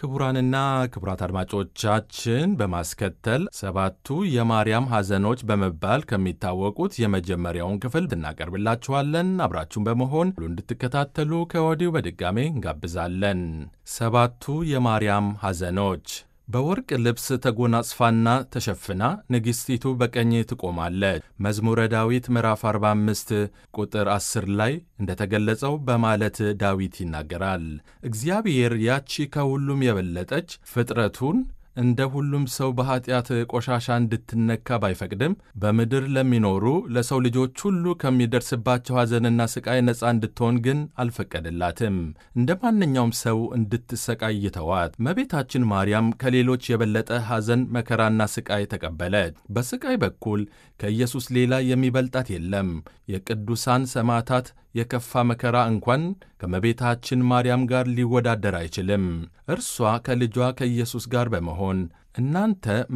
ክቡራንና ክቡራት አድማጮቻችን በማስከተል ሰባቱ የማርያም ሐዘኖች በመባል ከሚታወቁት የመጀመሪያውን ክፍል እናቀርብላችኋለን። አብራችሁን በመሆን ሁሉ እንድትከታተሉ ከወዲሁ በድጋሜ እንጋብዛለን። ሰባቱ የማርያም ሐዘኖች በወርቅ ልብስ ተጎናጽፋና ተሸፍና ንግሥቲቱ በቀኝ ትቆማለች። መዝሙረ ዳዊት ምዕራፍ 45 ቁጥር 10 ላይ እንደተገለጸው በማለት ዳዊት ይናገራል። እግዚአብሔር ያቺ ከሁሉም የበለጠች ፍጥረቱን እንደ ሁሉም ሰው በኀጢአት ቆሻሻ እንድትነካ ባይፈቅድም በምድር ለሚኖሩ ለሰው ልጆች ሁሉ ከሚደርስባቸው ሐዘንና ሥቃይ ነፃ እንድትሆን ግን አልፈቀደላትም። እንደ ማንኛውም ሰው እንድትሰቃይ ተዋት። እመቤታችን ማርያም ከሌሎች የበለጠ ሐዘን፣ መከራና ሥቃይ ተቀበለች። በሥቃይ በኩል ከኢየሱስ ሌላ የሚበልጣት የለም። የቅዱሳን ሰማዕታት የከፋ መከራ እንኳን ከእመቤታችን ማርያም ጋር ሊወዳደር አይችልም። እርሷ ከልጇ ከኢየሱስ ጋር በመሆን እናንተ